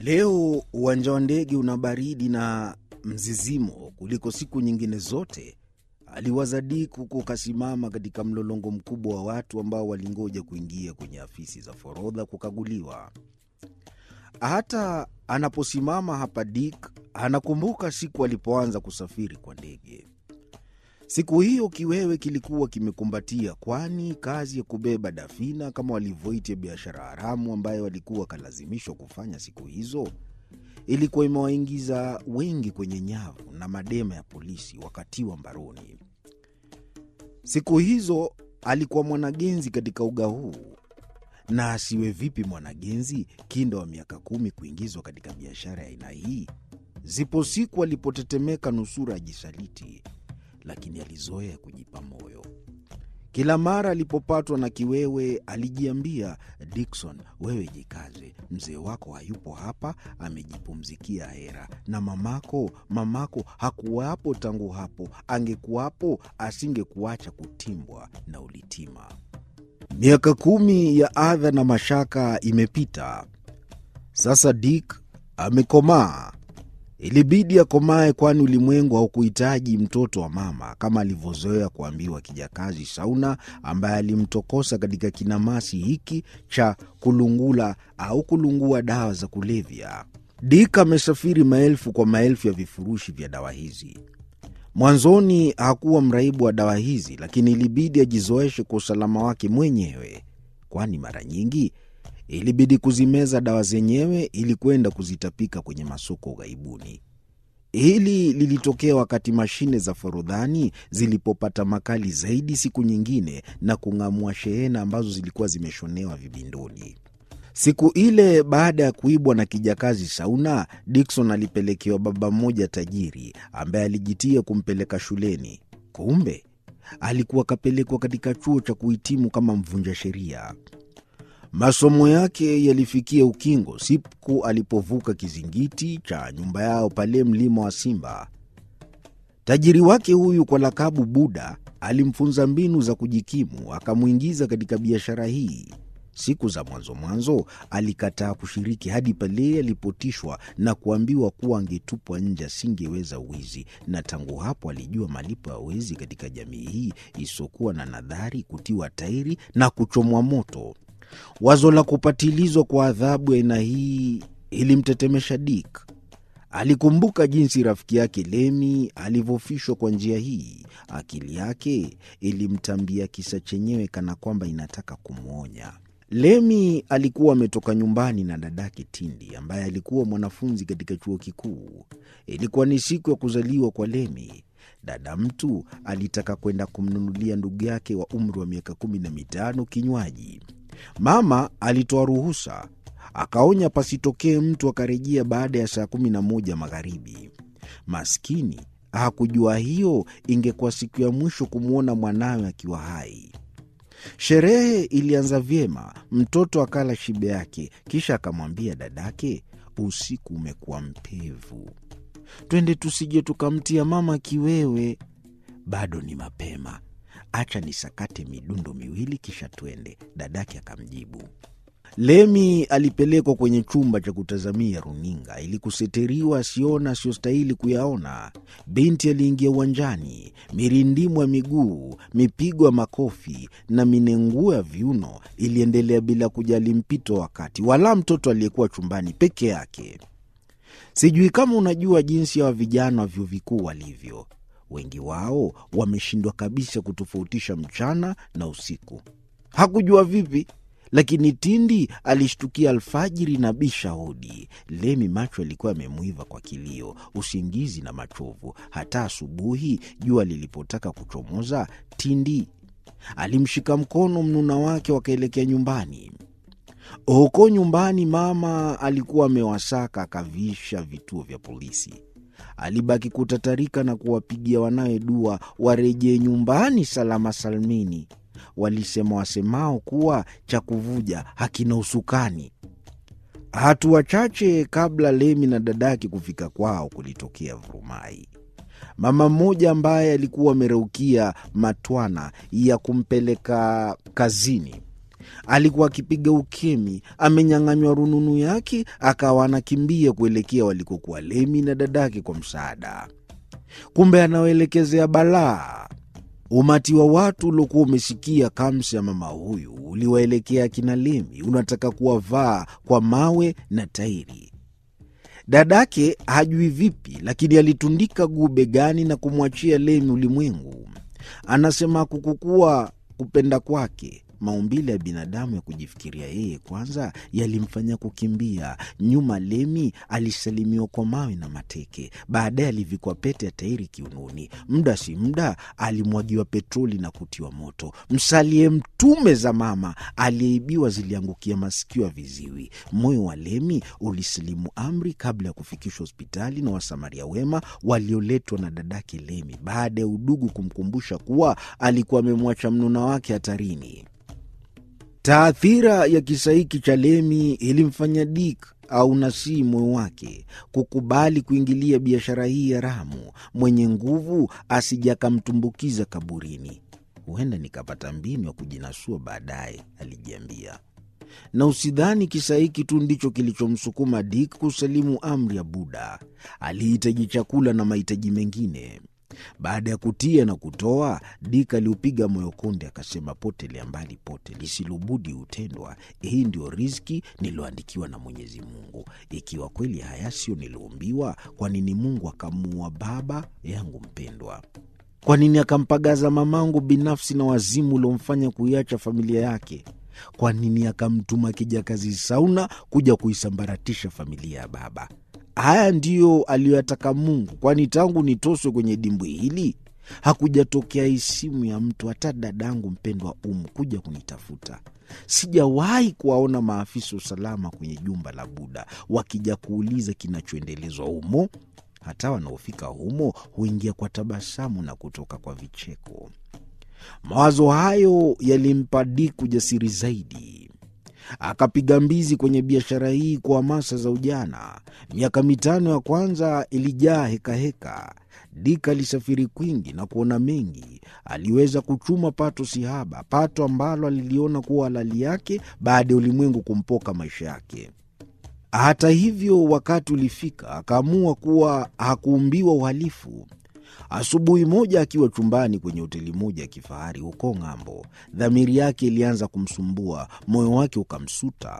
Leo uwanja wa ndege una baridi na mzizimo kuliko siku nyingine zote, aliwaza Dick huku kasimama katika mlolongo mkubwa wa watu ambao walingoja kuingia kwenye afisi za forodha kukaguliwa. Hata anaposimama hapa, Dick anakumbuka siku alipoanza kusafiri kwa ndege. Siku hiyo kiwewe kilikuwa kimekumbatia, kwani kazi ya kubeba dafina kama walivyoita biashara haramu ambayo walikuwa wakalazimishwa kufanya siku hizo ilikuwa imewaingiza wengi kwenye nyavu na madema ya polisi wakatiwa mbaroni. Siku hizo alikuwa mwanagenzi katika uga huu, na asiwe vipi mwanagenzi kinda wa miaka kumi kuingizwa katika biashara ya aina hii? Zipo siku alipotetemeka nusura ajisaliti lakini alizoea kujipa moyo. Kila mara alipopatwa na kiwewe alijiambia, Dickson, wewe jikaze, mzee wako hayupo hapa, amejipumzikia hera, na mamako, mamako hakuwapo tangu hapo, angekuwapo asingekuacha kutimbwa na ulitima. Miaka kumi ya adha na mashaka imepita. Sasa Dick amekomaa. Ilibidi akomae, kwani ulimwengu haukuhitaji mtoto wa mama kama alivyozoea kuambiwa kijakazi Sauna, ambaye alimtokosa katika kinamasi hiki cha kulungula au kulungua dawa za kulevya. Dick amesafiri maelfu kwa maelfu ya vifurushi vya dawa hizi. Mwanzoni hakuwa mraibu wa dawa hizi, lakini ilibidi ajizoeshe kwa usalama wake mwenyewe, kwani mara nyingi ilibidi kuzimeza dawa zenyewe ili kwenda kuzitapika kwenye masoko ughaibuni. Hili lilitokea wakati mashine za forodhani zilipopata makali zaidi siku nyingine na kung'amua shehena ambazo zilikuwa zimeshonewa vibindoni. Siku ile baada ya kuibwa na kijakazi Sauna, Dickson alipelekewa baba mmoja tajiri ambaye alijitia kumpeleka shuleni. Kumbe alikuwa akapelekwa katika chuo cha kuhitimu kama mvunja sheria. Masomo yake yalifikia ukingo siku alipovuka kizingiti cha nyumba yao pale mlima wa Simba. Tajiri wake huyu kwa lakabu Buda alimfunza mbinu za kujikimu, akamwingiza katika biashara hii. Siku za mwanzo mwanzo alikataa kushiriki hadi pale alipotishwa na kuambiwa kuwa angetupwa nje, asingeweza wizi, na tangu hapo alijua malipo ya wezi katika jamii hii isiyokuwa na nadhari, kutiwa tairi na kuchomwa moto. Wazo la kupatilizwa kwa adhabu ya aina hii ilimtetemesha Dick. Alikumbuka jinsi rafiki yake Lemi alivyofishwa kwa njia hii. Akili yake ilimtambia kisa chenyewe kana kwamba inataka kumwonya. Lemi alikuwa ametoka nyumbani na dadake Tindi ambaye alikuwa mwanafunzi katika chuo kikuu. Ilikuwa ni siku ya kuzaliwa kwa Lemi. Dada mtu alitaka kwenda kumnunulia ndugu yake wa umri wa miaka kumi na mitano kinywaji. Mama alitoa ruhusa, akaonya pasitokee mtu akarejea baada ya saa kumi na moja magharibi. Maskini hakujua hiyo ingekuwa siku ya mwisho kumwona mwanawe akiwa hai. Sherehe ilianza vyema, mtoto akala shibe yake, kisha akamwambia dadake, usiku umekuwa mpevu, twende tusije tukamtia mama kiwewe. Bado ni mapema, acha nisakate midundo miwili kisha twende, dadake akamjibu. Lemi alipelekwa kwenye chumba cha kutazamia runinga ili kuseteriwa asiona asiyostahili kuyaona. Binti aliingia uwanjani, mirindimu ya miguu, mipigo ya makofi na minenguo ya viuno iliendelea bila kujali mpito wakati, wala mtoto aliyekuwa chumbani peke yake. Sijui kama unajua jinsi ya wa vijana wa vyuo vikuu walivyo. Wengi wao wameshindwa kabisa kutofautisha mchana na usiku. Hakujua vipi lakini Tindi alishtukia alfajiri na bisha hodi. Lemi macho alikuwa yamemwiva kwa kilio, usingizi na machovu. Hata asubuhi jua lilipotaka kuchomoza, Tindi alimshika mkono mnuna wake, wakaelekea nyumbani. Huko nyumbani, mama alikuwa amewasaka akavisha vituo vya polisi. Alibaki kutatarika na kuwapigia wanawe dua warejee nyumbani salama salmini. Walisema wasemao kuwa cha kuvuja hakina usukani. Hatua chache kabla Lemi na dadake kufika kwao, kulitokea vurumai. Mama mmoja ambaye alikuwa amereukia matwana ya kumpeleka kazini Alikuwa akipiga ukemi, amenyang'anywa rununu yake, akawa anakimbia kuelekea walikokuwa Lemi na dadake kwa msaada. Kumbe anaoelekezea balaa. Umati wa watu uliokuwa umesikia kamsi ya mama huyu uliwaelekea akina Lemi, unataka kuwavaa kwa mawe na tairi. Dadake hajui vipi, lakini alitundika guu begani na kumwachia Lemi ulimwengu. Anasema kukukuwa kupenda kwake maumbile ya binadamu ya kujifikiria yeye kwanza yalimfanya kukimbia nyuma. Lemi alisalimiwa kwa mawe na mateke, baadaye alivikwa pete ya tairi kiunoni. Muda si muda alimwagiwa petroli na kutiwa moto. Msalie mtume za mama aliyeibiwa ziliangukia masikio ya viziwi. Moyo wa Lemi ulisilimu amri kabla ya kufikishwa hospitali na wasamaria wema walioletwa na dadake Lemi, baada ya udugu kumkumbusha kuwa alikuwa amemwacha mnuna wake hatarini. Taathira ya kisa hiki cha Lemi ilimfanya Dik au Nasii moyo wake kukubali kuingilia biashara hii haramu. Mwenye nguvu asije akamtumbukiza kaburini. Huenda nikapata mbinu ya kujinasua baadaye, alijiambia. Na usidhani kisa hiki tu ndicho kilichomsukuma Dik kusalimu amri ya Buda. Alihitaji chakula na mahitaji mengine. Baada ya kutia na kutoa, Dik aliupiga moyo konde, akasema, potelea mbali pote, lisilobudi hutendwa. Hii ndio riziki niliyoandikiwa na Mwenyezi Mungu. Ikiwa kweli haya sio niliombiwa, kwa nini Mungu akamuua baba yangu mpendwa? Kwa nini akampagaza mamangu binafsi na wazimu uliomfanya kuiacha familia yake? Kwa nini akamtuma kijakazi Sauna kuja kuisambaratisha familia ya baba? Haya ndiyo aliyoyataka Mungu, kwani tangu nitoswe kwenye dimbwi hili hakujatokea isimu ya mtu, hata dadangu mpendwa Umu kuja kunitafuta. Sijawahi kuwaona maafisa usalama kwenye jumba la Buda wakija kuuliza kinachoendelezwa humo. Hata wanaofika humo huingia kwa tabasamu na kutoka kwa vicheko. Mawazo hayo yalimpa Dik ujasiri zaidi. Akapiga mbizi kwenye biashara hii kwa hamasa za ujana. Miaka mitano ya kwanza ilijaa hekaheka. Dik alisafiri kwingi na kuona mengi. Aliweza kuchuma pato sihaba, pato ambalo aliliona kuwa halali yake baada ya ulimwengu kumpoka maisha yake. Hata hivyo, wakati ulifika akaamua kuwa hakuumbiwa uhalifu. Asubuhi moja akiwa chumbani kwenye hoteli moja ya kifahari huko ng'ambo, dhamiri yake ilianza kumsumbua, moyo wake ukamsuta.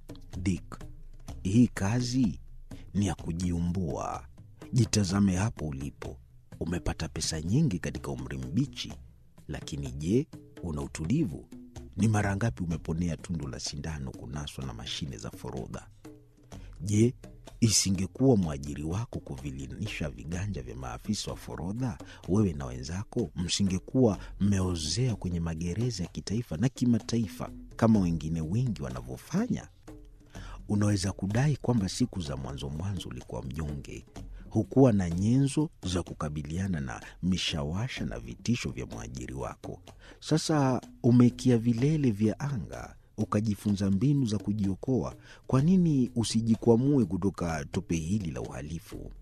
Dik, hii kazi ni ya kujiumbua. Jitazame hapo ulipo, umepata pesa nyingi katika umri mbichi, lakini je, una utulivu? Ni mara ngapi umeponea tundu la sindano kunaswa na mashine za forodha? Je, isingekuwa mwajiri wako kuvilinisha viganja vya maafisa wa forodha, wewe na wenzako msingekuwa mmeozea kwenye magereza ya kitaifa na kimataifa kama wengine wengi wanavyofanya? Unaweza kudai kwamba siku za mwanzo mwanzo ulikuwa mnyonge, hukuwa na nyenzo za kukabiliana na mishawasha na vitisho vya mwajiri wako. Sasa umekia vilele vya anga ukajifunza mbinu za kujiokoa. Kwa nini usijikwamue kutoka tope hili la uhalifu?